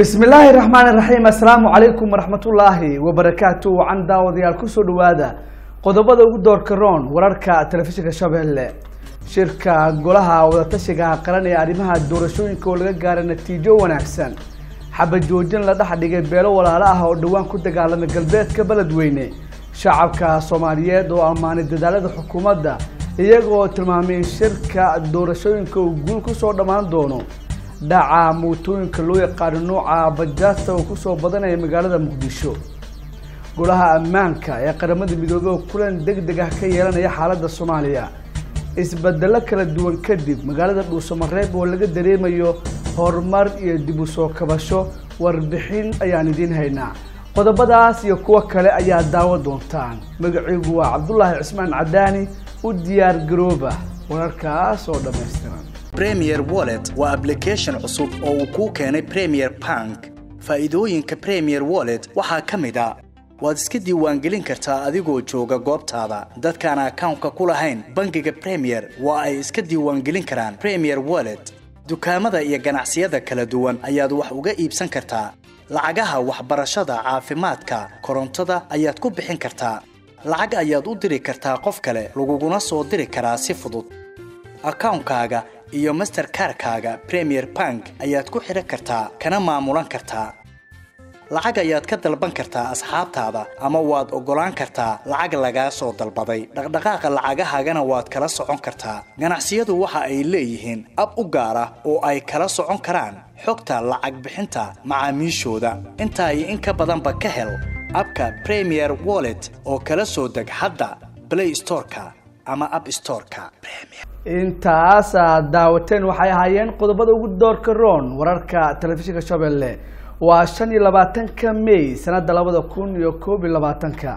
bismi illaahi raxmaan iraxiim assalaamu calaykum waraxmatullaahi wabarakaatu wacan daawadayaal kusoo dhawaada qodobada ugu doorka roon wararka telefishinka shabeelle shirka golaha wadatashiga qaran ee arrimaha doorashooyinka oo laga gaaray natiijo wanaagsan xabajoojin la dhex dhigay beelo walaalo ah oo dhowaan ku dagaalamay galbeedka beledweyne shacabka soomaaliyeed oo ammaanay dadaalada xukuumadda iyagoo tilmaamay in shirka doorashooyinka uu guul kusoo dhammaan doono dhaca mootooyinka loo yaqaano nooca bajaasta oo kusoo badanaya magaalada muqdisho golaha ammaanka ee qaramada midoobey oo kulan deg deg ah ka yeelanaya xaaladda soomaaliya isbedelo kala duwan kadib magaalada dhuusamareeb oo laga dareemayo horumar iyo dib u soo kabasho warbixin ayaan idiin haynaa qodobadaas iyo kuwo kale ayaa daawo doontaan magaciigu waa cabdulaahi cismaan cadaani u diyaar garooba wararkaas oo dhammaystiran premier wallet waa application cusub oo uu kuu keenay premier bank faa'iidooyinka premier wallet waxaa ka mid a waad iska diiwaangelin kartaa adigoo jooga goobtaada dadkaan akawnka ku lahayn bangiga premier waa ay iska diiwaangelin karaan premier wallet dukaamada iyo ganacsiyada kala duwan ayaad wax uga iibsan kartaa lacagaha waxbarashada caafimaadka korontada ayaad ku bixin kartaa lacag ayaad u diri kartaa qof kale laguguna soo diri karaa si fudud akawnkaaga iyo masterkarkaaga premier bank ayaad ku xidhan kartaa kana maamulan kartaa lacag ayaad ka dalban kartaa asxaabtaada ama waad oggolaan kartaa lacag lagaa soo dalbaday dhaqdhaqaaqa lacagahaagana waad kala socon kartaa ganacsiyadu waxa ay leeyihiin ab u gaar ah oo ay kala socon karaan xogta lacag bixinta macaamiishooda intaa iyo in ka badanba ka hel abka premier wallet oo kala soo deg hadda play storeka ama app storeka intaas aad daawateen waxay ahaayeen qodobada ugu doorka roon wararka telefishinka shabeelle waa shan iyo labaatanka may sanada labada kun iyo koob iyo labaatanka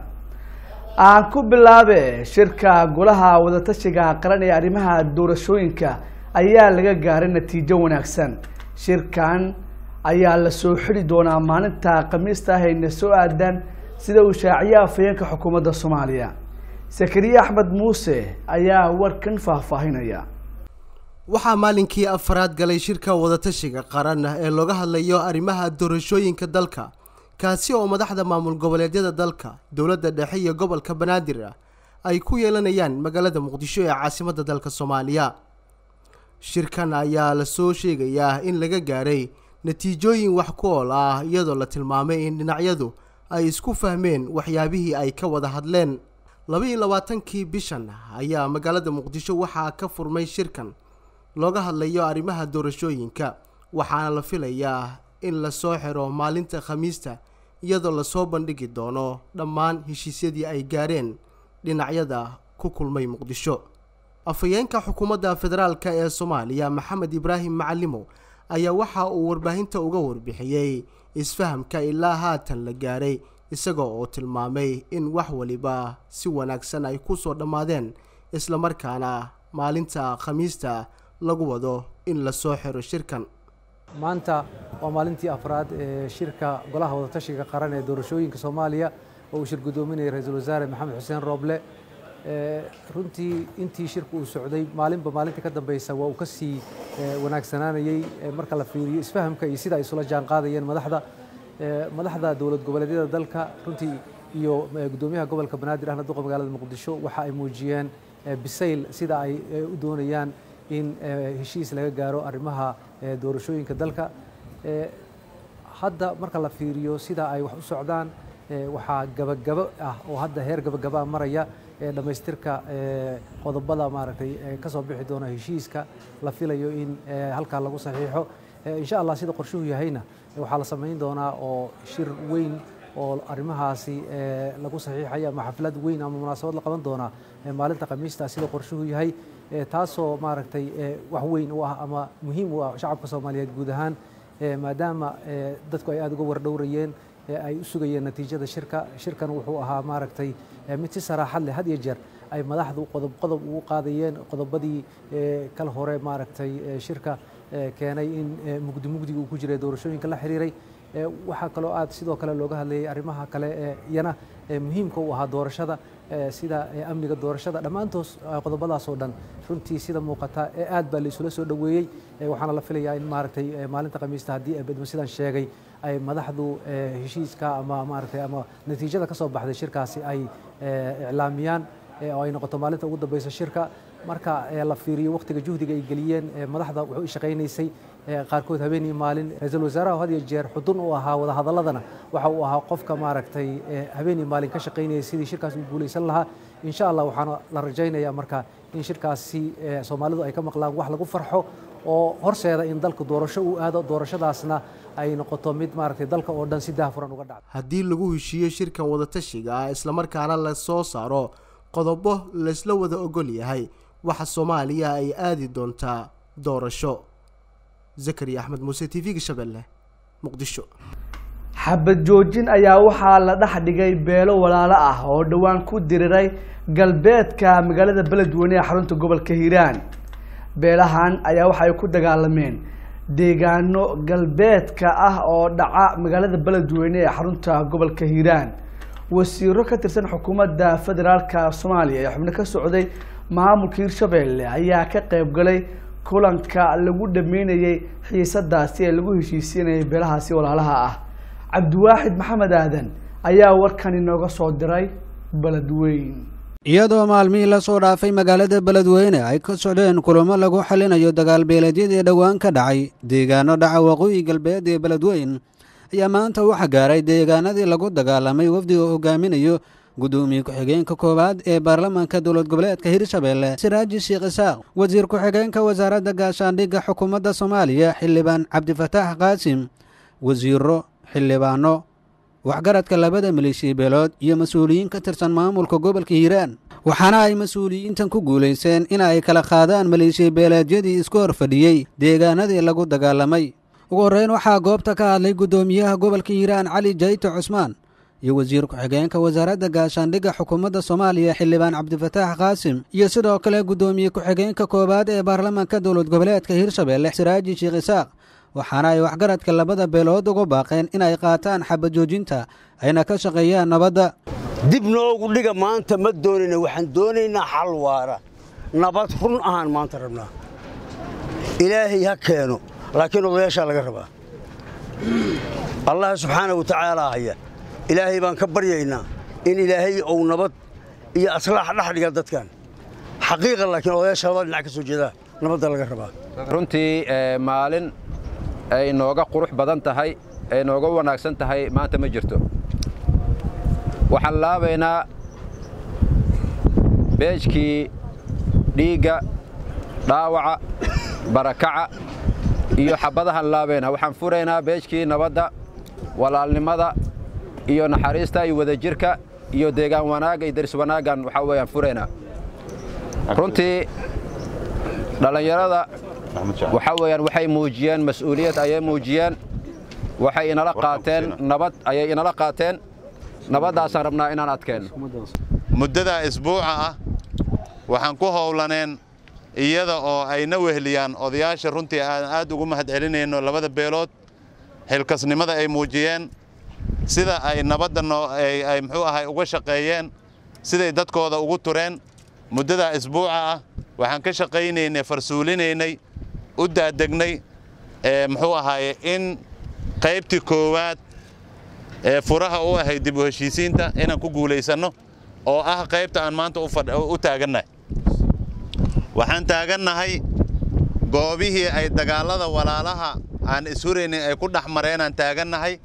aan ku bilaabe shirka golaha wadatashiga qaran ee arrimaha doorashooyinka ayaa laga gaaray natiijo wanaagsan shirkan ayaa la soo xidi doonaa maalinta khamiista ah ayna soo aadaan sida uu shaaciye afayeenka xukuumadda soomaaliya sakariye axmed muuse ayaa warkan faahfaahinaya waxaa maalinkii afaraad galay shirka wadatashiga qaran ee looga hadlayo arrimaha doorashooyinka dalka kaasi oo madaxda maamul goboleedyada dalka dowladda dhexe iyo gobolka banaadir ay ku yeelanayaan magaalada muqdisho ee caasimadda dalka soomaaliya shirkan ayaa lasoo sheegayaa in laga gaaray natiijooyin wax ku ool ah iyadoo la tilmaamay in dhinacyadu ay isku fahmeen waxyaabihii ay ka wada hadleen laba-iyo labaatankii bishan ayaa magaalada muqdisho waxaa ka furmay shirkan looga hadlayo arrimaha doorashooyinka waxaana la filayaa in lasoo xiro maalinta khamiista iyadoo lasoo bandhigi doono dhammaan heshiisyadii ay gaareen dhinacyada ku kulmay muqdisho afhayeenka xukuumadda federaalk ee soomaaliya maxamed ibraahim macalimo ayaa waxa uu warbaahinta uga warbixiyey isfahamka ilaa haatan la gaaray isagoo oo tilmaamay in wax waliba si wanaagsan ay ku soo dhammaadeen islamarkaana maalinta khamiista lagu wado in lasoo xiro shirkan maanta waa maalintii afraad ee shirka golaha wadatashiga qaran ee doorashooyinka soomaaliya oo uu shir guddoominayay ra-iisul wasaare maxamed xuseen rooble runtii intii shirka uu socday maalinba maalinta ka dambeysa waa uu ka sii wanaagsanaanayey marka la fiiriyo isfahamka iyo sida ay isula jaan qaadayeen madaxda madaxda dowlad goboleedyada dalka runtii iyo guddoomiyaha gobolka banaadir ahna duqa magaalada muqdisho waxa ay muujiyeen bisayl sida ay u doonayaan in heshiis laga gaaro arrimaha doorashooyinka dalka hadda marka la fiiriyo sida ay wax u socdaan waxaa gabagabo ah oo hadda heer gabagabaa maraya dhammaystirka qodobada maaragtay ka soo bixi doona heshiiska la filayo in halkaa lagu saxiixo insha allah sida qorshuhu yahayna waxaa la samayn doonaa oo shir weyn oo arrimahaasi lagu saxiixaya ama xaflad weyn ama munaasabad la qaban doonaa maalinta khamiista sida qorshuhu yahay taasoo maaragtay wax weyn u ah ama muhiim u ah shacabka soomaaliyeed guud ahaan maadaama dadku ay aada uga wardhowrayeen ay u sugayeen natiijada shirka shirkan wuxuu ahaa maaragtay mid si saraaxad leh had iyo jeer ay madaxdu qodob qodob ugu qaadayeen qodobadii kal hore maaragtay shirka keenay in mugdi mugdiga uu ku jiray doorashooyinka la xiriiray waxaa kaloo aad sidoo kale looga hadlayay arrimaha kale ee iyana muhiimka u ahaa doorashada sida amniga doorashada dhammaantoos qodobadaasoo dhan runtii sida muuqata aad baa la isula soo dhoweeyey waxaana la filayaa in maaragtay maalinta khamiista haddii bedmo sidaan sheegay ay madaxdu heshiiska ama maaragtay ama natiijada ka soo baxday shirkaasi ay iclaamiyaan oo ay noqoto maalinta ugu dambeysa shirka marka la fiiriyo wakhtiga juhdiga ay geliyeen madaxda wuxuu shaqaynaysay qaarkood habeen iyo maalin ra-iisul wasaaraha had iyo jeer xudun u ahaa wadahadaladana waxa uu ahaa qofka maaragtay habeen iyo maalin ka shaqaynaya sidii shirkaas u guulaysan lahaa insha allah waxaana la rajaynayaa marka in shirkaasi soomaalidu ay ka maqlaan wax lagu farxo oo horseeda in dalka doorasho uu aado doorashadaasna ay noqoto mid maaragtay dalka oo dhan si daahfuran uga dhacdo haddii lagu heshiiyo shirkan wadatashiga ah islamarkaana la soo saaro qodobo laysla wada ogol yahay waxa soomaaliya ay aadi doontaa doorasho zakariya axmed muuse t v-ga shabeelle muqdisho xabad joojin ayaa waxaa la dhex dhigay beelo walaalo ah oo dhowaan ku diriray galbeedka magaalada beledweyne ee xarunta gobolka hiiraan beelahan ayaa waxa ay ku dagaalameen deegaano galbeedka ah oo dhaca magaalada beledweyne ee xarunta gobolka hiiraan wasiiro ka tirsan xukuumadda federaalka soomaaliya ee xubno ka socday maamulka hiirshabeelle ayaa ka qayb galay kulanka lagu dhameynayay xiisadaasi ee lagu heshiisiinayay beelahaasi walaalaha ah cabdiwaaxid maxamed aadan ayaa warkan inooga soo diray beledweyn iyadoo maalmihii la soo dhaafay magaalada beledweyne ay ka socdeen kulamo lagu xalinayo dagaalbeeleedyadii dhowaan ka dhacay deegaano dhaca waqooyi galbeed ee beledweyn ayaa maanta waxa gaaray deegaanadii lagu dagaalamay wafdiga hogaaminayo gudoomiye ku-xigeenka koowaad ee baarlamaanka dowlad goboleedka hirshabeelle siraaji sheekh isaaq wasiir ku-xigeenka wasaaradda gaashaandhigga xukuumadda soomaaliya xildhibaan cabdifataax qaasim wasiiro xildhibaano waxgaradka labada maleeshiya beelood iyo mas-uuliyiin ka tirsan maamulka gobolka hiiraan waxaana ay mas-uuliyiintan ku guulaysteen in ay kala qaadaan maleeshiya beeleedyadii isku hor fadhiyey deegaanadii lagu dagaalamay ugu horreyn waxaa goobta ka hadlay guddoomiyaha gobolka hiiraan cali jayto cusmaan iyo wasiir ku-xigeenka wasaaradda gaashaandhigga xukuumadda soomaaliya xildhibaan cabdifataax qaasim iyo sidoo kale guddoomiye ku-xigeenka koowaad ee baarlamaanka dowlad goboleedka hiirshabeelle siraaji sheekh isaaq waxaana ay waxgaradka labada beelood uga baaqeen in ay qaataan xabad joojinta ayna ka shaqeeyaan nabadda dib noogu dhiga maanta ma doonayna waxaan doonaynaa xal waara nabad run ahaan maanta rabnaa ilaahay ha keeno laakiin odayaashaa laga rabaa allah subxaana wa tacaalaa haya ilaahay baan ka baryaynaa in ilaahay uu nabad iyo aslaax dhex dhiga dadkan xaqiiqa laakiin odayaasha labada dhinac ka soo jeedaa nabadda laga rabaa runtii maalin ay nooga qurux badan tahay ay nooga wanaagsan tahay maanta ma jirto waxaan laabaynaa beejkii dhiigga dhaawaca barakaca iyo xabbadahaan laabaynaa waxaan furaynaa beejkii nabadda walaalnimada iyo naxariista iyo wadajirka iyo deegaan wanaagga iyo daris wanaaggan waxaa weeyaan furaynaa runtii dhallinyarada waxaa weeyaan waxay muujiyeen mas-uuliyad ayay muujiyeen waxay inala qaateen nabad ayay inala qaateen nabaddaasaan rabnaa inaan adkeenno muddadaa isbuuca ah waxaan ku howlaneen iyada oo ayna wehliyaan odayaasha runtii aan aad ugu mahad celinayno labada beelood xilkasnimada ay muujiyeen sida ay nabadda ay muxuu ahay uga shaqeeyeen siday dadkooda ugu tureen muddadaa isbuuca ah waxaan ka shaqaynaynay farsuulinaynay u daadegnay muxuu ahaaye in qaybtii koowaad ee furaha u ahayd dib u heshiisiinta inaan ku guulaysanno oo ah qaybta aan maanta u taagannahay waxaan taagannahay goobihii ay dagaallada walaalaha aan ishuraynin ay ku dhex mareenaan taagannahay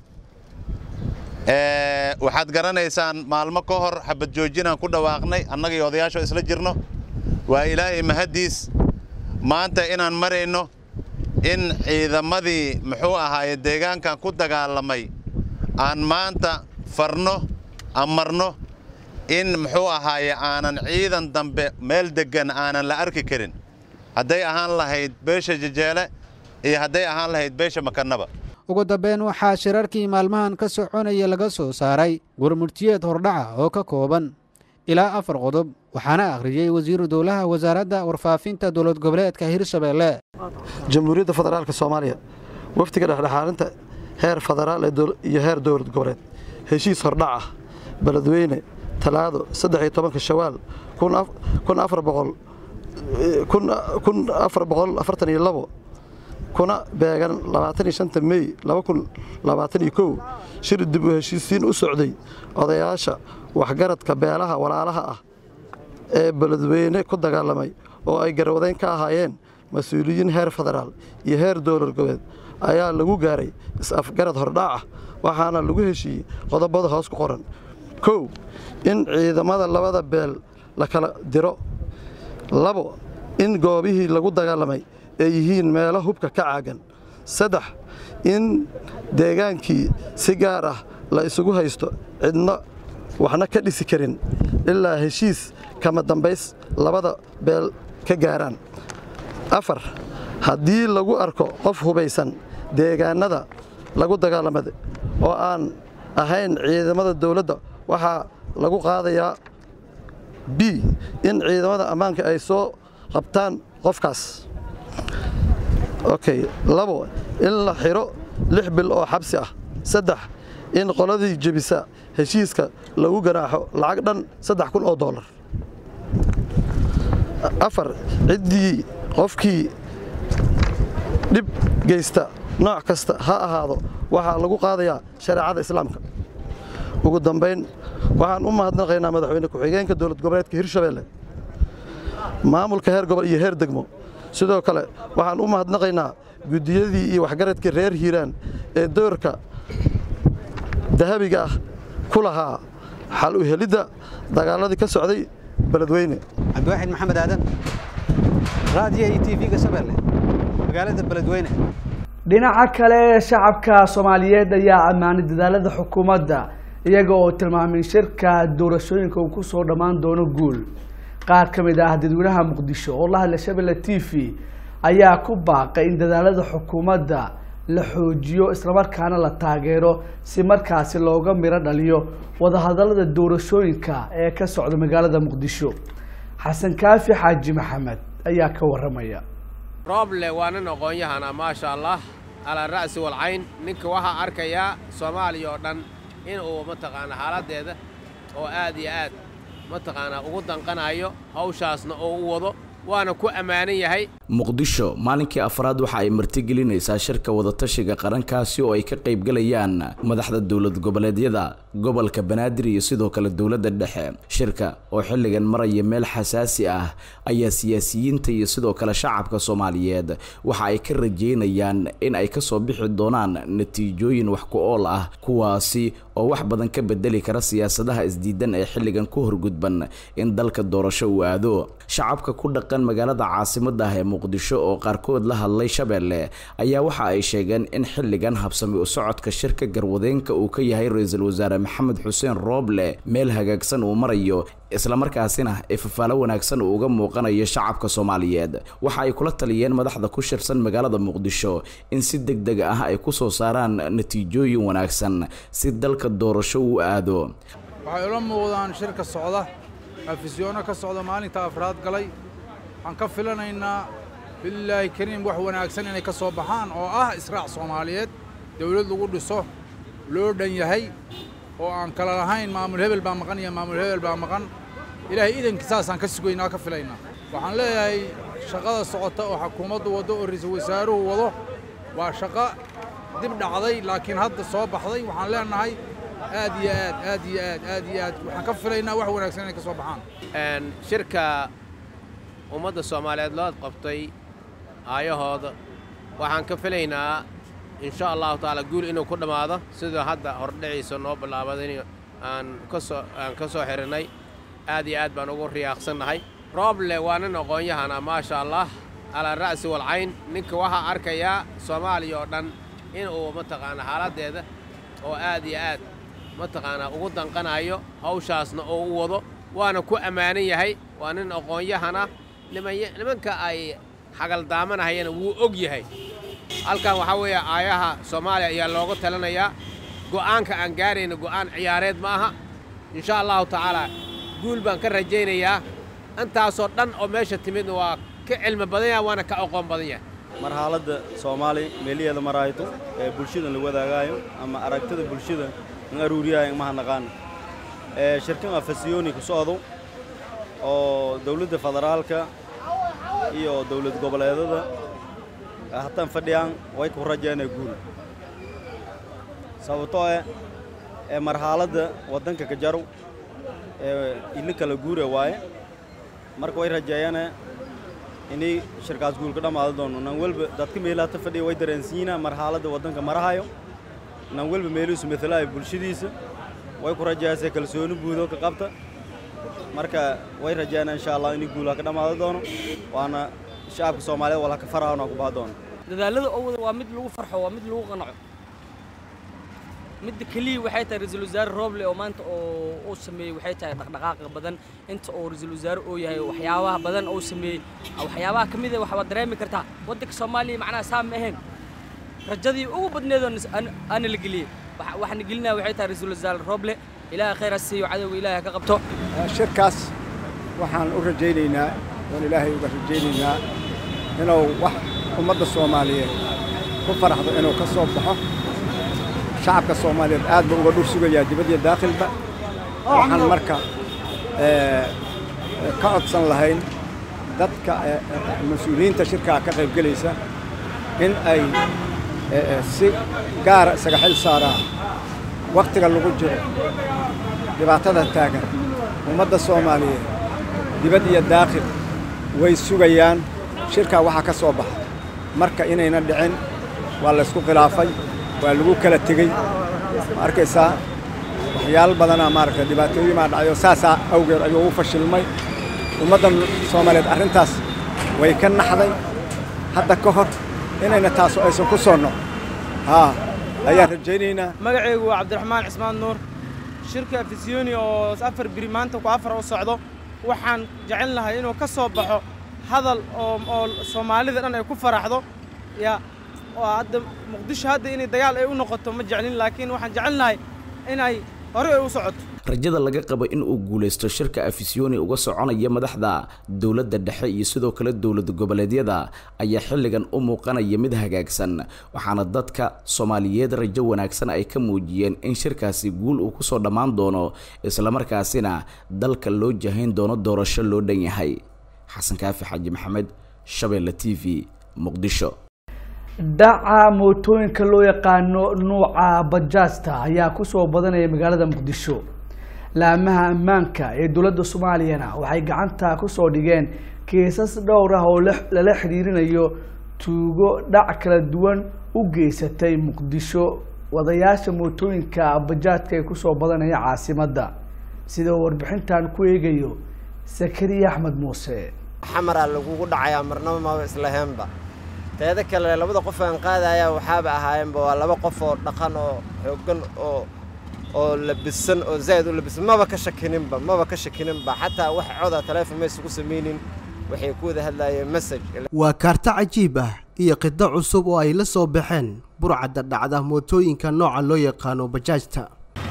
waxaad garanaysaan maalmo ka hor xabad joojinaan ku dhawaaqnay annaga iyo odayaasho isla jirno waa ilaahay mahaddiis maanta inaan marayno in ciidamadii muxuu ahaaye deegaankan ku dagaalamay aan maanta farno amarno in muxuu ahaaye aanan ciidan dambe meel deggan aanan la arki karin hadday ahaan lahayd beesha jejeele iyo hadday ahaan lahayd beesha makannaba ugu dambeyn waxaa shirarkii maalmahan ka soconaya laga soo saaray gurmurtiyeed hordhaca oo ka kooban ilaa afar qodob waxaana akhriyey wasiiru dowlaha wasaaradda warfaafinta dowlad goboleedka hirshabeelle jamhuuriyadda federaalka soomaaliya wafdiga dhexdhexaarinta heer federaal iyo heer dowlad goboleed heshiis hordhac ah beledweyne talaado saddex iyo tobanka shawaal kun afar boqol kun afar boqol afartan iyo labo kuna beegan labaatan iyo shanta mey laba kun labaatan iyo kow shir dib u heshiisiin u socday odayaasha waxgaradka beelaha walaalaha ah ee beledweyne ku dagaalamay oo ay garwadayn ka ahaayeen mas-uuliyiin heer federaal iyo heer dowlad goboleed ayaa lagu gaaray is-afgarad hordhaac ah waxaana lagu heshiiyey qodobada hoos ku qoran kow in ciidamada labada beel la kala diro labo in goobihii lagu dagaalamay ay yihiin meelo hubka ka caagan saddex in deegaankii si gaar ah la isugu haysto cidno waxna ka dhisi karin ilaa heshiis kama dambays labada beel ka gaaraan afar haddii lagu arko qof hubaysan deegaannada lagu dagaalamada oo aan ahayn ciidamada dawladda waxaa lagu qaadayaa b in ciidamada ammaanka ay soo qabtaan qofkaas okay labo in la xiro lix bil oo xabsi ah saddex in qoladii jebisa heshiiska lagu ganaaxo lacag dhan saddex kun oo doolar afar ciddii qofkii dhib geysta nooc kasta ha ahaado waxaa lagu qaadayaa shareecada islaamka ugu dambayn waxaan u mahadnaqaynaa madaxweyne ku-xigeenka dowlad goboleedka hirshabeelle maamulka heer gobol iyo heer degmo sidoo kale waxaan u mahadnaqaynaa guddiyadii iyo waxgaradkii reer hiiraan ee doorka dahabiga ah ku lahaa xal u helidda dagaaladii ka socday beledweyne cabdiwaaxid maxamed aadan raadiyo iyo tv-ga shabeelle magaalada beledweyne dhinaca kale shacabka soomaaliyeed ayaa ammaanay dadaalada xukuumadda iyaga oo tilmaamay shirka doorashooyinka uu ku soo dhammaan doono guul qaar ka mid ah dadweynaha muqdisho oo la hadla shabelle t v ayaa ku baaqay in dadaalada xukuumadda la xoojiyo islamarkaana la taageero si markaasi looga miro dhaliyo wadahadalada doorashooyinka ee ka socda magaalada muqdisho xasan kaafi xaaji maxamed ayaa ka waramaya rooble waa nin aqoon-yahana maasha allah calaa ra'si walcayn ninka waxaa arkayaa soomaaliya oo dhan inuu mataqaanaa xaaladdeeda oo aad iyo aad mataqaanaa ugu danqanayo hawshaasna oo u wado waana ku ammaanan yahay muqdisho maalinkii afraad waxa ay martigelinaysaa shirka wadatashiga qarankaasi oo ay ka qaybgalayaan madaxda dowlad goboleedyada gobolka banaadir iyo sidoo kale dowladda dhexe shirka oo xilligan maraya meel xasaasi ah ayaa siyaasiyiinta iyo sidoo kale shacabka soomaaliyeed waxa ay ka rajeynayaan in ay kasoo bixi doonaan natiijooyin wax ku ool ah kuwaasi oo wax badan ka bedeli kara siyaasadaha isdiidan ee xilligan ku horgudban in dalka doorasho uu aado shacabka ku dhaqan magaalada caasimada ah ee muqdisho oo qaarkood la hadlay shabeelle ayaa waxa ay sheegeen in xilligan habsami u socodka shirka garwadeenka uu ka yahay ra-iisul wasaare maxamed xuseen rooble meel hagaagsan uu marayo islamarkaasina ee fafaalo wanaagsan uu uga muuqanayo shacabka soomaaliyeed waxa ay kula taliyeen madaxda ku shirsan magaalada muqdisho in si deg deg ah ay ku soo saaraan natiijooyin wanaagsan si dalka doorasho uu aado waxay ula muuqdaan shirka socda afisyoonno ka socda maalinta afraad galay waxaan ka filanaynaa bililaahi kariim wax wanaagsan inay ka soo baxaan oo ah israac soomaaliyeed dawlad lagu dhiso loo dhan yahay oo aan kala lahayn maamul hebel baa maqan iyo maamul hebel baa maqan ilaahay idankii saasaan ka sugaynaa ka filaynaa waxaan leeyahay shaqada socota oo xukuumaddu waddo oo ra-iisul wasaaruhu wado waa shaqo dib dhacday laakiin hadda soo baxday waxaan leenahay aad iyo aad aad iyo aad aad iyo aad waxaan ka filaynaa wax wanaagsan inay ka soo baxaan shirka ummadda soomaaliyeed loo qabtay aayahooda waxaan ka filaynaa insha allahu tacaala guul inuu ku dhammaado sidoo hadda hordhiciisa noo bilaabaday aan kasoo aan ka soo xihinnay aad iyo aad baan ugu riyaaqsannahay rooble waa nin aqoon-yahana maasha allah calaa ra'si walcayn ninka waxaa arkayaa soomaaliya oo dhan inuu mataqaanaa xaaladdeeda oo aad iyo aad mataqaanaa ugu danqanayo hawshaasna oo u wado waana ku ammaanan yahay waa nin aqoon-yahana nimanka ay xagaldaamanahayana wuu og yahay halkan waxaa weeye aayaha soomaaliya ayaa looga talinayaa go'aanka aan gaarayna go'aan ciyaareed ma aha insha allahu tacaalaa guul baan ka rajaynayaa intaasoo dhan oo meesha timidna waa ka cilmi badan yahay waana ka aqoon badan yahay mar xaaladda soomaali meeliheeda marayto ee bulshada la wadaagaayo ama aragtida bulshada in aruuriyaayo maha naqaana ee shirkan afasiyoni ku socdo oo dawladda federaalka iyo dawlad goboleedada hataan fadhiyaan way ku rajeena guul sababtoo eh ee marxaaladda waddanka ka jaro ee ili kala guure waaye marka way rajeeyane inay shirkaas guul ka dhammaado doono nan welba dadka meelaha ta fadhiya way dareensiinaa marxaaladda waddanka marahayo nan welba meeluhiisu matalaaya bulshadiisa way ku rajeeyasee kalsooni buudo ka qabta marka way rajeeyana insha allah inay guulaha ka dhammaado doono waana shacabka soomaaliyeed walaha ka farahaona ku baha doono dadaalada oo wada waa mid lagu farxo waa mid lagu qanaco midda keliya waxay tahay ra-iisul wasaare rooble oo maanta oo uu sameeyey waxay tahay dhaqdhaqaaqa badan inta uu ra-iisul wasaare uu yahay waxyaabaha badan uu sameeyey waxyaabaha ka mid ah waxaad dareemi kartaa waddanka soomaaliya macnaha saa ma ahayn rajadii ugu badneed oo aana la geliyey waxaana gelinaya waxay tahay ra-iisul wasaare rooble ilaahay khayr ha siiyo cadowga ilaahay ka qabto shirkaas waxaan u rajaynaynaa oon ilaahay uga rajaynaynaa inuu wax ummadda soomaaliyeed ku faraxdo inuu ka soo baxo shacabka soomaaliyeed aad ba uga dhur sugayaa dibad iyo daakhilba waxaan marka ka codsan lahayn dadka mas-uuliyiinta shirkaa ka qayb gelaysa in ay si gaara isaga xil saaraan wakhtiga lagu jiro dhibaatada taagan ummadda soomaaliyeed dibad iyo daakhil way sugayaan shirkaa waxaa ka soo baxa marka inayna dhicin waa laysku khilaafay waa lagu kala tegey ma arkaysaa waxyaal badanaa maaragtay dhibaatooyin baa dhacay oo saasaa awgeed ayuu u fashilmay ummadda soomaaliyeed arrintaas way ka naxday hadda ka hor inayna taasu aysan ku soo noq haa ayaan rajaynaynaa magacaygu waa cabdiraxmaan cismaan nuur shirka afisiyoni oo afar biri maanta ku afar u socdo waxaan jecel lahay inuu ka soo baxo hadal oo oo soomaalida dhan ay ku faraxdo ya waa hadda muqdisho hadda inay dagaal ay u noqoto ma jeclin laakiin waxaan jecelnahay inay hore ay u socoto rajada laga qabo in uu guulaysto shirka afisiyoni uga soconaya madaxda dowladda dhexe iyo sidoo kale dowlad goboleedyada ayaa xilligan u muuqanaya mid hagaagsan waxaana dadka soomaaliyeed rajo wanaagsan ay ka muujiyeen in shirkaasi guul uu kusoo dhammaan doono islamarkaasina dalka loo jahayn doono doorasho loo dhan yahay xasan kaafi xaaji maxamed shabeelle t v muqdisho dhaca mootooyinka loo yaqaano nuuca bajaajta ayaa kusoo badanaya magaalada muqdisho laamaha ammaanka ee dowladda soomaaliyana waxay gacanta kusoo dhigeen kiisas dhowr ah oo lala xiriirinayo tuugo dhac kala duwan u geysatay muqdisho wadayaasha mootooyinka bajaajka ee kusoo badanaya caasimadda sida uu warbixintan ku eegayo sakariya axmed muuse xamaraa lagugu dhacayaa marnaba maba islaheenba teeda kale labada qof aan qaadaya waxaaba ahaayeenba waa laba qof oo dhaqan oo xooggan oo oo labisan oo zaa'id u labisan maba ka shakininba maba ka shakininba xataa wax coda taleefon maysugu samaynin waxay ku wada hadlaayeen message waa kaarto cajiib ah iyo qido cusub oo ay la soo baxeen burcadda dhacda mootooyinka nooca loo yaqaano bajaajta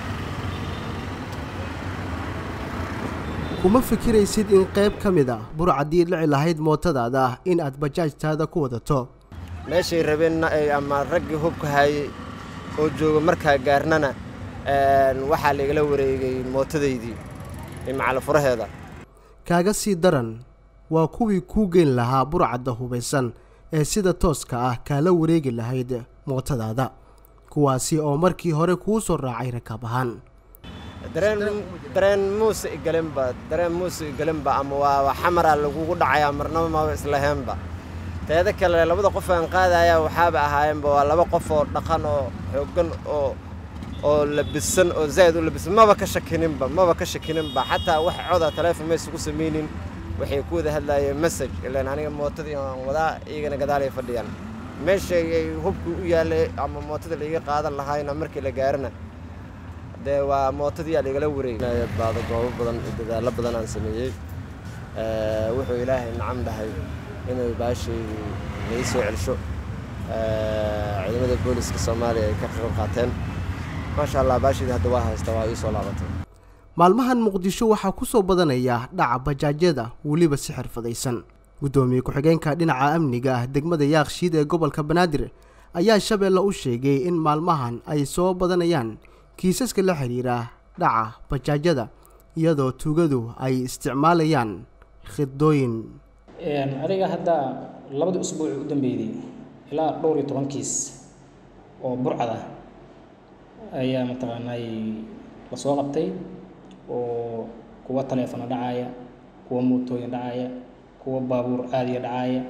kuma fikiraysid in qayb ka mid a burcaddii dhici lahayd mootadaada ah in aad bajaajtaada ku wadato meeshay rabeenna ay ama raggii hubka hayay oo jooga markaa gaarnana waxaa laigala wareegay mootadaydii macalafuraheeda kaaga sii daran waa kuwii kuu geyn lahaa burcadda hubaysan ee sida tooska ah kaala wareegi lahayd mootadaada kuwaasi oo markii hore kuu soo raacay rakaab ahaan dareen muuse igalinba dareen muuse igalinba ama waa xamaraa lagugu dhacayaa marnaba maba islaheenba teeda kale labada qof aan qaadaya waxaaba ahaayeenba waa laba qof oo dhaqan oo xooggan oo oo labisan oo zaa'id u labisan maba ka shakininba maba ka shakininba xataa wax coda taleefon maysugu samaynin waxay ku wada hadlaayeen message ilaan aniga mootadii aan wadaa iyagana gadaalay fadhiyaan meeshay ay hubkii u yaallay ama mootada laiga qaadan lahaayna markii la gaarana dee waa mootadiyaa laigala wareegay baado goobo badan iyo dadaallo badan aan sameeyey wuxuu ilaahay nacam dhahay inuu baashay lai soo celsho ciidamada booliska soomaaliya ay ka qayb qaateen maasha allah baashaydii hadda waa haysta waa ii soo laabatay maalmahan muqdisho waxaa ku soo badanaya dhaca bajaajyada weliba si xirfadaysan guddoomiye ku-xigeenka dhinaca amniga ah degmada yaakshiid ee gobolka banaadir ayaa shabeelle u sheegay in maalmahan ay soo badanayaan kiisaska la xidhiira dhaca bajaajyada iyadoo tuugadu ay isticmaalayaan khidooyin adiga hadda labadii usbuuc u dambeeyey ilaa dhowr iyo toban kiis oo burcad ah ayaa mataqaanay lasoo qabtay oo kuwa taleefano dhacaya kuwa mootooyin dhacaya kuwa baabuur caadiya dhacaya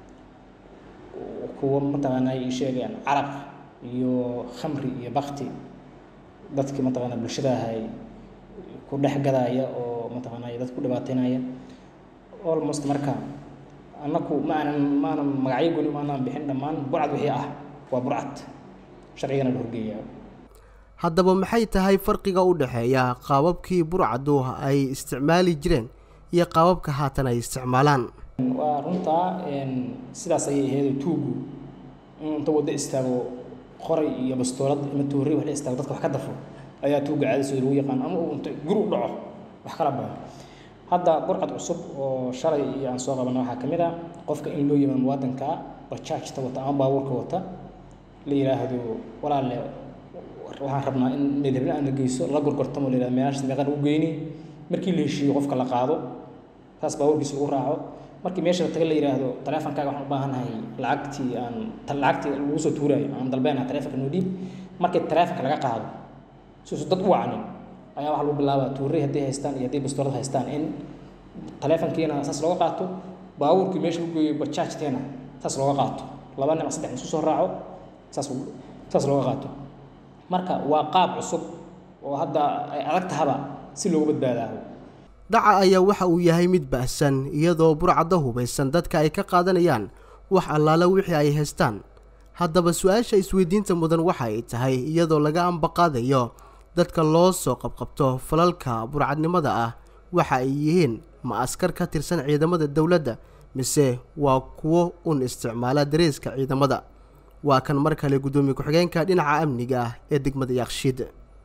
kuwa mataqaanay ii sheegayaan caraq iyo khamri iyo bakti dadkii mataqaana bulshada ahay ku dhex gadaya oo mataqaanay dad ku dhibaateynaya almost marka annaku ma aanan ma aanan magacyo goli ma aanan bixin dhammaan burcad wixii ah waa burcad sharcigana la horgeeyaa haddaba maxay tahay farqiga u dhexeeya qaababkii burcadu ay isticmaali jireen iyo qaababka haatan ay isticmaalaan waa runtaa sidaas ayay ahayd tuugu in inta waddo istaago qoray iyo bastoolad ama toorey wax la istaago dadka wax ka dafo ayaa tuuga caadisooda lagu yaqaan ama uu inta guri u dhaco wax kala badan hadda burcad cusub oo shalay iyo aan soo qabana waxaa ka mid a qofka in loo yimaado muwaadinka bajaajta wata ama baabuurka wata la yidhaahdo walaalle waxaan rabnaa in meedhabna aan la geyso la gorgortamo la yidhahdo meelahaas meeqan ugu geyni markii la heshiiyo qofka la qaado saas baabuurkiisa lagu raaco markii meesha la taga la yidhaahdo taleefonkaaga waxaan u baahannahay lacagtii aan lacagtii lagu soo tuuraayo aan dalbeenaha taleefonka noo dhiib markii taleefonka laga qaado siuusan dad u wacanin ayaa waxaa lagu bilaabaa tuuray hadday haystaan iyo hadday bastoolad haystaan in taleefonkiina saas looga qaato baabuurkii meesha lagu geeyo bajaajteena saas looga qaato laba nin ama saddex nin isku soo raaco saas saas looga qaato marka waa qaab cusub oo hadda ay adag tahaba si loogu badbaadaaho dhaca ayaa waxa uu yahay mid ba'san iyadoo burcadda hubaysan dadka ay ka qaadanayaan wax allaale wixii ay haystaan haddaba su-aasha isweydiinta mudan waxa ay tahay iyadoo laga ambaqaadayo dadka loo soo qabqabto falalka burcadnimada ah waxa ay yihiin ma askar ka tirsan ciidamada dowladda mise waa kuwo un isticmaala dareeska ciidamada waa kan mar kale guddoomiye ku-xigeenka dhinaca amniga ah ee degmada yaaqshiid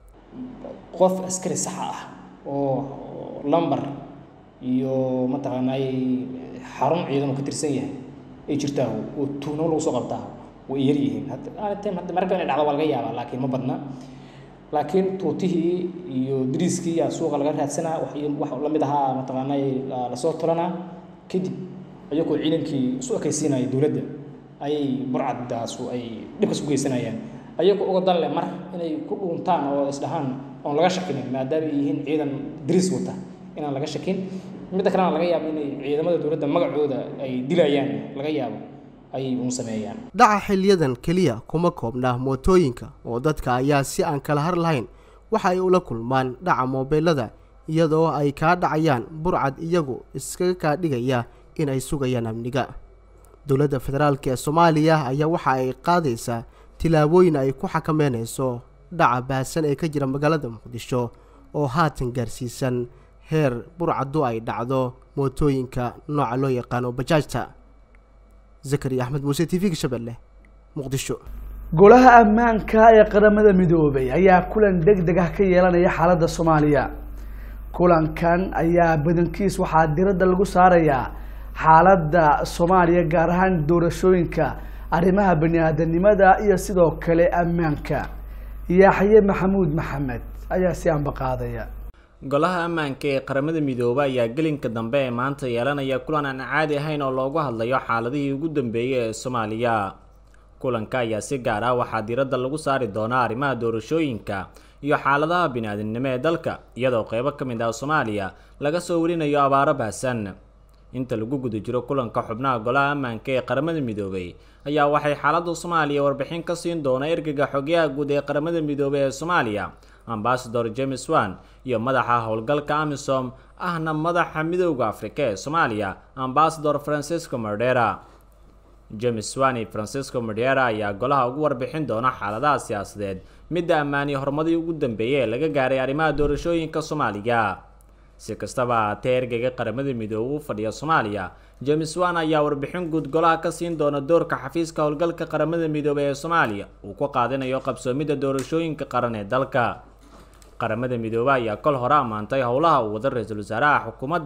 qof askari saxa ah oo lambar iyo mataqaanay xarun ciidan oo ka tirsan yahay ay jirtaa oo tuuno lagu soo qabtaa way yar yihiin marka inay dhacdo waa laga yaabaa laakiin ma badna laakiin tuutihii iyo dariiskii yaa suuqa laga raadsanaa wax la mid ahaa mataqaanay lasoo tulanaa kadib ayagoo ciidankii isu ekaysiinaya dowladda ayay burcaddaasu ay dhibkas u geysanayaan ayagoo uga dan leh mar inay ku dhuuntaan oo isdhahaan oon laga shakinin maadaama ay yihiin ciidan dariis wata inaan laga shakin midda kalena laga yaabo inay ciidamada dowladda magacooda ay dilayaan laga yaabo ayay uun sameeyaan dhaca xiliyadan keliya kuma koobna mootooyinka oo dadka ayaa si aan kala har lahayn waxa ay ula kulmaan dhaca moobeelada iyadoo ay kaa dhacayaan burcad iyagu iskaga kaa dhigaya in ay sugayaan amniga dowladda federaalk ee soomaaliya ayaa waxa ay qaadaysaa tilaabooyin ay ku xakameynayso dhaca baahsan ee ka jira magaalada muqdisho oo haatan gaarsiisan heer burcaddu ay dhacdo mootooyinka nooca loo yaqaano bajaajta zakariya axmed muuse t v-ga shabeelle muqdisho golaha ammaanka ee qaramada midoobay ayaa kulan deg deg ah ka yeelanaya xaaladda soomaaliya kulankan ayaa badankiis waxaa diradda lagu saarayaa xaaladda soomaaliya gaar ahaan doorashooyinka arrimaha bani-aadanimada iyo sidoo kale ammaanka yaxye maxamuud maxamed ayaa si ambaqaadaya golaha ammaanka ee qaramada midoobe ayaa gelinka dambe ee maanta yeelanaya kulan aan caadi ahayn oo loogu hadlayo xaaladihii ugu dambeeyey ee soomaaliya kulanka ayaa si gaar ah waxaa diiradda lagu saari doonaa arrimaha doorashooyinka iyo xaaladaha bini-aadamnimo ee dalka iyadoo qeybo ka mid ah soomaaliya laga soo warinayo abaaro baahsan inta lagu guda jiro kulanka xubnaha golaha ammaanka ee qaramada midoobay ayaa waxay xaaladda soomaaliya warbixin ka siin doona ergega xogyaha guud ee qaramada midoobey ee soomaaliya ambasador james wan iyo madaxa howlgalka amisom ahna madaxa midooda afrika ee soomaaliya ambasador francisco mardera james wan iyo francisco mardera ayaa golaha ugu warbixin doona xaaladaha siyaasadeed midda ammaan iyo horumadii ugu dambeeyay ee laga gaaray arrimaha doorashooyinka soomaaliya si kastaba ahaatee ergeyga qaramada midoobe u fadhiya soomaaliya james wan ayaa warbixin guud golaha ka siin doona doorka xafiiska howlgalka qaramada midoobey ee soomaaliya uu ku qaadinayo qabsoomidda doorashooyinka qaran ee dalka qaramada midoobe ayaa kol hore ammaantay howlaha uu wada ra-iisul wasaaraha xukuumadda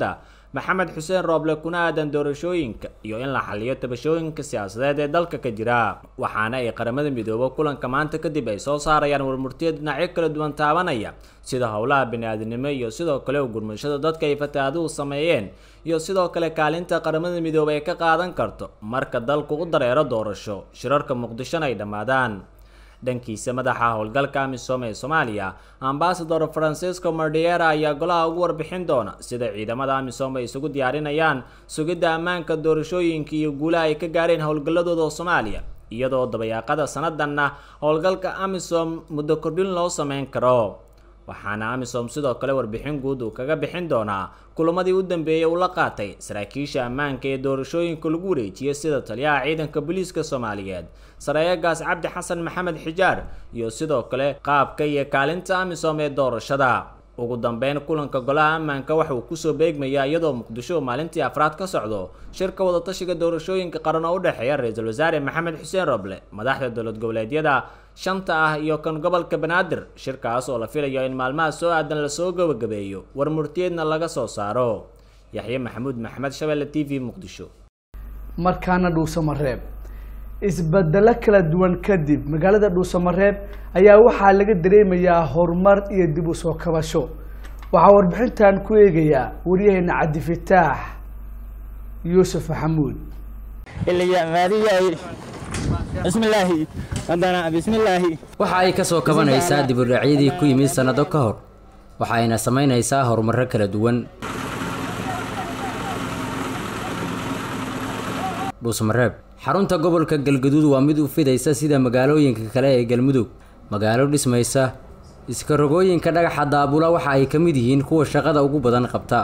maxamed xuseen rooble kuna aadan doorashooyinka iyo in la xaliyo tabashooyinka siyaasadeed ee dalka ka jira waxaana ay qaramada midoobo kulanka maanta kadib ay soo saarayaan warmurtiya dhinacyo kala duwan taabanaya sida howlaha bini-aadinimo iyo sidoo kale u gurmashada dadka ay fataaduhu sameeyeen iyo sidoo kale kaalinta qaramada midoobe ay ka qaadan karto marka dalku u dareero doorasho shirarka muqdishona ay dhammaadaan dhankiisa madaxa howlgalka amisom ee soomaaliya ambasador francisco mardiera ayaa golaha ugu warbixin doona sida ciidamada amisom ay isugu diyaarinayaan sugidda ammaanka doorashooyinka iyo guulaha ay ka gaareen howlgalladooda soomaaliya iyadoo dabayaaqada sanadanna howlgalka amisom muddo kordhin loo sameyn karo waxaana amisom sidoo kale warbixin guud uu kaga bixin doonaa kulamadii u dambeeyey uu la qaatay saraakiisha ammaanka ee doorashooyinka lagu wareejiyay sida taliyaha ciidanka booliiska soomaaliyeed sareeyagaas cabdi xasan maxamed xijaar iyo sidoo kale qaabka iyo kaalinta amisom ee doorashada ugu dambeyn kulanka golaha ammaanka waxa uu kusoo beegmayaa iyadoo muqdisho maalintii afraad ka socdo shirka wadatashiga doorashooyinka qaran oo u dhexeeya ra-iisul wasaare maxamed xuseen roble madaxda dowlad goboleedyada shanta ah iyo kan gobolka banaadir shirkaas oo la filayo in maalmaha soo aadan lasoo gabagabeeyo war murtiyeedna laga soo saaro yaxye maxamuud maxamed shabelle t v muqdisho markaana dhuusamareeb isbedelo kala duwan kadib magaalada dhuusamareeb ayaa waxaa laga dareemayaa horumar iyo dib u soo kabasho waxaa warbixintan ku eegayaa waryaheena cabdifataax yuusuf maxamuud waxa ay ka soo kabanaysaa dibudhacyadii ku yimid sannado ka hor waxa ayna samaynaysaa horumarro kala duwan dhuusmareeb xarunta gobolka galgaduud waa mid u fidaysa sida magaalooyinka kale ee galmudug magaalo dhismaysa iskarogooyinka dhagaxa daabula waxa ay ka mid yihiin kuwa shaqada ugu badan qabta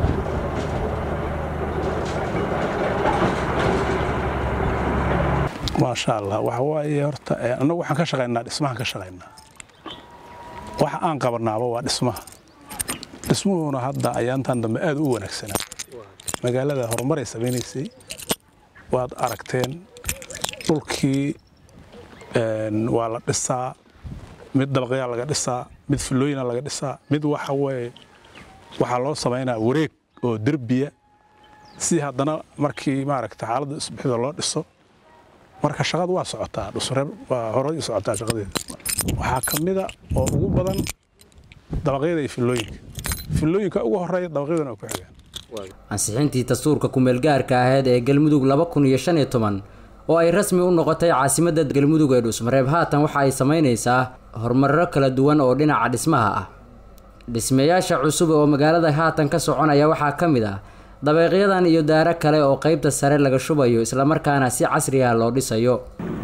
maasha allah waxa waaye horta annagu waxaan ka shaqaynaa dhismahan ka shaqaynaa waxa aan qabanaaba waa dhismaha dhismuhuna hadda ayaantan dambe aad u wanaagsanaa magaalada horumaray samaynaysay waad aragteen dhulkii waa la dhisaa mid dabaqyaa laga dhisaa mid filooyina laga dhisaa mid waxa weye waxaa loo samaynaa wareeg oo derbiya si haddana markii maaragta xaaladda isbixida loo dhiso marka shaqadu waa socotaa dhusreeb waa horay socotaa shaqadeeda waxaa ka mida oo ugu badan dabaqyada iyo filooyinka filooyinka ugu horeeya dabaqyadana waa ku xigaan ansixintii dastuurka kumeelgaarka aheyd ee galmudug laba kun iyo shan iyo toban oo ay rasmi u noqotay caasimadda galmudug ee dhuusmareeb haatan waxa ay samaynaysaa horumarro kala duwan oo dhinaca dhismaha ah dhismayaasha cusub oo magaalada haatan ka soconaya waxaa ka mid ah dabeeqyadan iyo daaro kale oo qaybta sare laga shubayo islamarkaana si casri ah loo dhisayo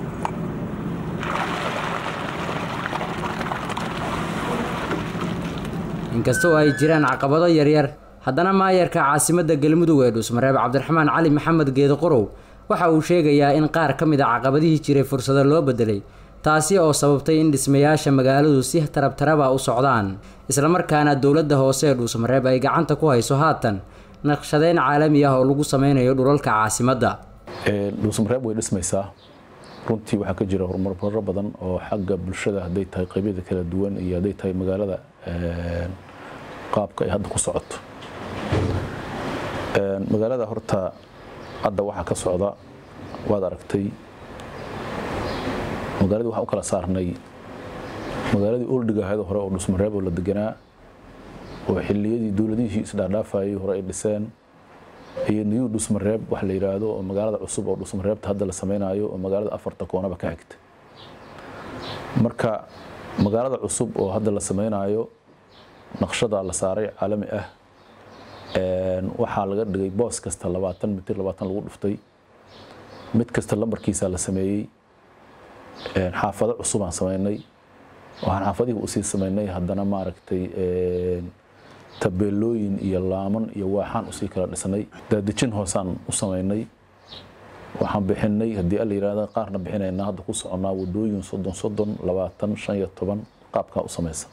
inkastoo ay jiraan caqabado yaryar haddana maayarka caasimadda galmudug ee dhuusmareeb cabdiraxmaan cali maxamed geedo qorow waxa uu sheegayaa in qaar ka mid a caqabadihii jiray fursado loo bedelay taasi oo sababtay in dhismayaasha magaaladu si tarabtaraba u socdaan islamarkaana dowladda hoose ee dhuusmareeb ay gacanta ku hayso haatan naqshadeyn caalami ah oo lagu sameynayo dhulalka caasimadda dhuusmareeb way dhismaysaa runtii waxaa ka jira horumarro badan oo xagga bulshada hadday tahay qaybyada kala duwan iyo hadday tahay magaalada qaabka ay hadda ku socoto magaalada horta hadda waxaa ka socda waad aragtay magaaladii waxaan u kala saarnay magaaladii oldhiga ahayd hore oo dhusmareeb oo la deganaa oo xilliyadii dowladihii isdhaadhaafayay hore ay dhiseen iyo new dhusmareeb wax la yidhaahdo oo magaalada cusub oo dhusmareebta hadda la samaynayo oo magaalada afarta koonaba ka xigta marka magaalada cusub oo hadda la samaynayo naqshada la saaray caalami ah waxaa laga dhigay boos kasta labaatan mitir labaatan lagu dhuftay mid kasta lambarkiisa la sameeyey xaafado cusub aan samaynay waxaan xaafadihii usii samaynay haddana maaragtay tabeelooyin iyo laaman iyo waaxaan usii kala dhisnay daadejin hoosaan u samaynay waxaan bixinay haddii alla yidhahda qaarna bixinaynaa hadda ku soconnaa wadooyin soddon soddon labaatan shan iyo toban qaabkaa u samaysa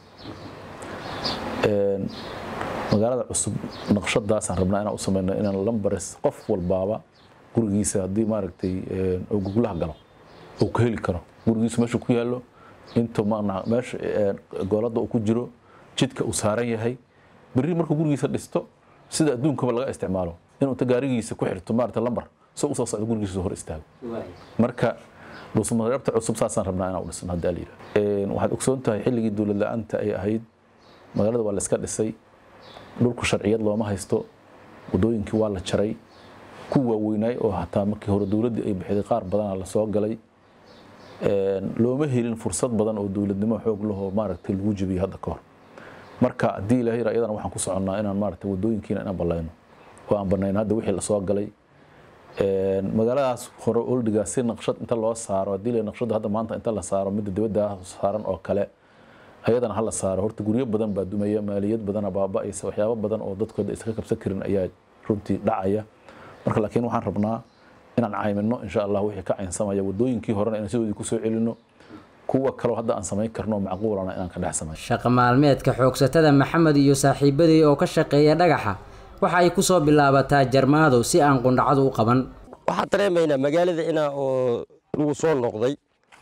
magaalada cusub naqshadaasaan rabnaa inaan u samayno inaan lambares qof walbaaba gurigiisa haddii maaragtay uu guglaha galo uu ka heli karo gurigiisu meesha ku yaallo intuu meesha gooladda uu ku jiro jidka uu saaran yahay berri markuu gurigiisa dhisto sida adduunkaba laga isticmaalo inuu inta gaarigiisa ku xirto maarata lambar soo usoo socdo gurigiisa hor istaago marka dhuusamareebta cusub saasaan rabnaa inaan u dhisno hadda la yidhaha waxaad ogsoon tahay xilligii dowlad la-aanta ay ahayd magaalada waa la iska dhisay dhulku sharciyad looma haysto wadooyinkii waa la jaray ku waaweynaay oo hataa markii hore dowladdii ay bixiday qaar badana la soo galay looma helin fursad badan oo dowladnimo xoog lahoo maaragtay lagu jebiyey hadda ka hor marka haddii ilaahay yara iyadana waxaan ku soconnaa inaan maaragtay wadooyinkiina inaan ballayno oo aan banayn hadda wixii lasoo galay magaaladaas hore oldiga si naqshad inta loo saaro haddii la naqshadda hadda maanta inta la saaro midda dibadda saaran oo kale ayadana ha la saaro horta guryo badan baa dumaya maaliyad badana baaba'aysa waxyaabo badan oo dadkooda iska kabsan karin ayaa runtii dhacaya marka laakiin waxaan rabnaa inaan caymino insha allah wixii ka caynsamaya wadooyinkii horena inaan sidoodii kusoo celino kuwa kaloo hadda aan samayn karno macquulana inaan ka dhex samayn shaqo maalmeedka xoogsatada maxamed iyo saaxiibadii oo ka shaqeeya dhagaxa waxa ay ku soo bilaabataa jarmaado si aan qundhacadu u qaban waxaan dareemaynaa magaalada inaa oo lagu soo noqday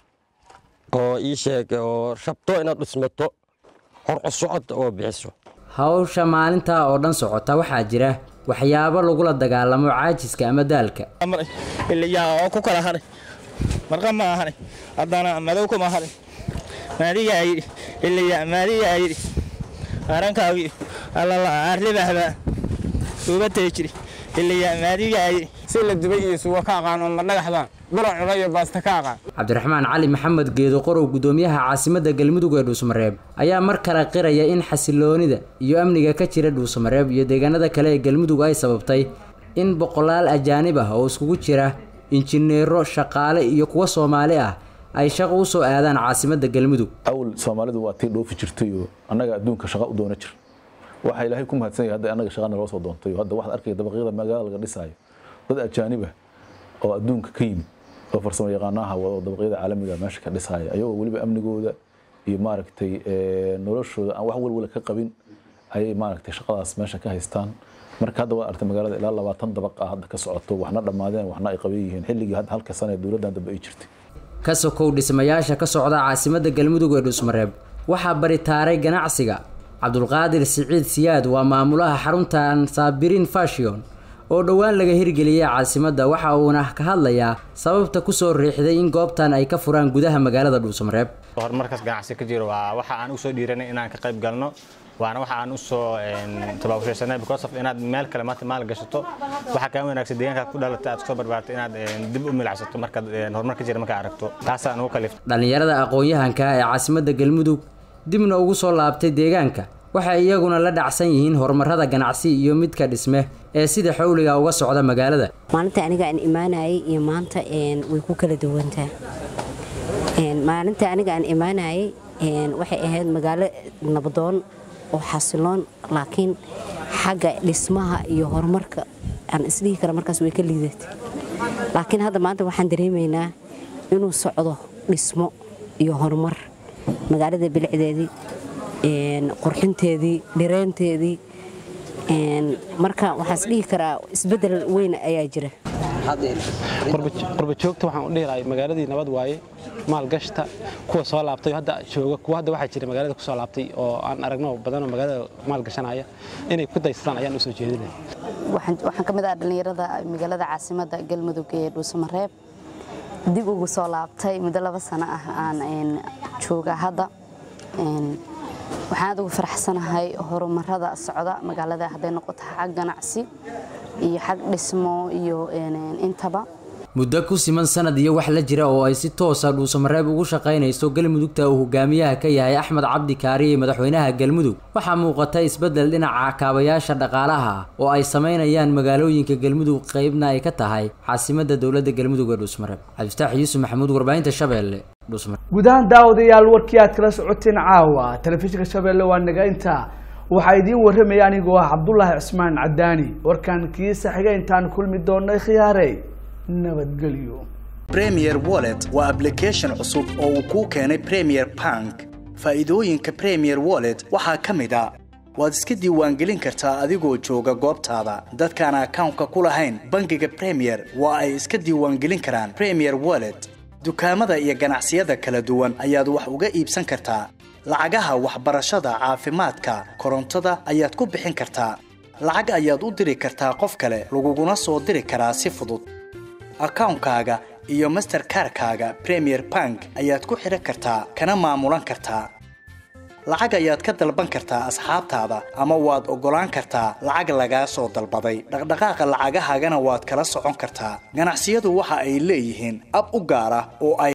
oo ii sheeg oo rabto inaad dhismato horco socod oo bixiso hawsha maalintaa oo dhan socota waxaa jira waxyaabo lagula dagaalamo caajiska ama daalka iliyaa oo ku kala haray marqa ma ahanay haddana madow kuma haray maadigaa yidhi iliyaa maadigaa yidhi arankaagii allala arribahbaa ubatay jiri iliyaa maadigaa yidhi si la dubay iyo suwa ka aqaan oo madhagaxda buro cuna iyo baasta ka aqaan cabdiraxmaan cali maxamed geedo qorow gudoomiyaha caasimadda galmudug ee dhuusamareeb ayaa mar kale qiraya in xasiloonida iyo amniga ka jira dhuusamareeb iyo deegaanada kale ee galmudug ay sababtay in boqolaal ajaanib ah oo iskugu jira injineero shaqaale iyo kuwa soomaali ah ay shaqo u soo aadaan caasimadda galmudug awal soomaalidu waa tii dhoofi jirtay oo annaga adduunka shaqa u doona jir waxaa ilaahay ku mahadsan yahay hadda annaga shaqana loo soo doontay hadda waxaad arkaya dabaqyada magaalada laga dhisaayo dad ajaaniba oo adduunka ka yimid oo farsamo yaqaanaha wado dabaqyada caalamiga meesha ka dhisaya ayagoo weliba amnigooda iyo maaragtay noloshooda aan wax walwala ka qabin ayay maaragtay shaqadaas meesha ka haystaan marka hadda waad artay magaalada ilaa labaatan dabaq ah hadda ka socoto waxna dhammaadeen waxna ay qaban yihiin xilligii hadda halka sana ee dowladdan dambe ay jirtay ka sokow dhismayaasha ka socda caasimadda galmudug ee dhuusmareeb waxaa baritaaray ganacsiga cabdulqaadir siciid siyaad waa maamulaha xaruntan saabirin fashion oo dhowaan laga hirgeliyey caasimadda waxa uuna ka hadlayaa sababta kusoo riixday in goobtan ay ka furaan gudaha magaalada dhuusamareeb horumarkaas ganacsi ka jiro waa waxa aan usoo dhiiranay inaan ka qayb galno waana waxa aan usoo tabaabashaysanay because of inaad meel kale maanta maal gashato waxa kaa wanaagsan deegaanka ku dhalatay aad kusoo barbaartay inaad dib u milacsato markaad horumar ka jira markaa aragto taasaan ugu kaliftay dhallinyarada aqoon-yahanka ee caasimadda galmudug dibna ugu soo laabtay deegaanka waxay iyaguna la dhacsan yihiin horumarada ganacsi iyo midka dhisme ee sida xawliga uga socda magaalada maalinta aniga aan imaanayay iyo maanta way ku kala duwantaa maalinta aniga aan imaanayay waxay ahayd magaalo nabadoon oo xasiloon laakiin xagga dhismaha iyo horumarka aan isdhihi kara markaas way ka liidatay laakiin hadda maanta waxaan dareemaynaa inuu socdo dhismo iyo horumar magaalada bilicdeedii qurxinteedii dhireenteedii marka waxaan isdhihi karaa isbedel weyn ayaa jira qurba joogta waxaan u dhihi lahay magaaladii nabad waaye maalgashta kuwa soo laabtay hadda jooga kuwa hadda waxaa jira magaalada ku soo laabtay oo aan aragno badanoo magaalada maalgashanaya inay ku daysadaan ayaan u soo jeedinaya waxaan ka mid ah dhallinyarada magaalada caasimadda galmudug ee dhuusamareeb dib ugu soo laabtay muddo laba sano ah aan jooga hadda waxaan aad ugu faraxsanahay horumarada socda magaalada hadday noqoto xag ganacsi iyo xag dhismo iyo intaba muddo ku siman sanad iyo wax la jira oo ay si toosa dhuusamareeb ugu shaqaynayso galmudugta uu hogaamiyaha ka yahay axmed cabdi kaariye madaxweynaha galmudug waxaa muuqata isbeddel dhinaca kaabayaasha dhaqaalaha ah oo ay samaynayaan magaalooyinka galmudug qeybna ay ka tahay caasimadda dowladda galmudug ee dhuusamareeb cabdifataax yuusuf maxamuud warbaahinta shabeelle guud ahaan daawadayaal warkii aad kala socoteen caawa telefishinka shabeelle waa naga inta waxaa idiin warramaya anigoo ah cabdulaahi cismaan cadaani warkan kiisa xiga intaan kulmi doonay khiyaarey nabadgelyo premier wallet waa application cusub oo uu kuu keenay premier bank faa'iidooyinka premier wallet waxaa ka mid a waad iska diiwaangelin kartaa adigoo jooga goobtaada dadkaan akawnka ku lahayn bangiga premier waa ay iska diiwaangelin karaan premier wallet dukaamada iyo ganacsiyada kala duwan ayaad wax uga iibsan kartaa lacagaha waxbarashada caafimaadka korontada ayaad ku bixin kartaa lacag ayaad u diri kartaa qof kale laguguna soo diri karaa si fudud akawnkaaga iyo masterkarkaaga premier bank ayaad ku xidhan kartaa kana maamulan kartaa lacag ayaad ka dalban kartaa asxaabtaada ama waad oggolaan kartaa lacag lagaa soo dalbaday dhaqdhaqaaqa lacagahaagana waad kala socon kartaa ganacsiyadu waxa ay leeyihiin ab u gaar ah oo ay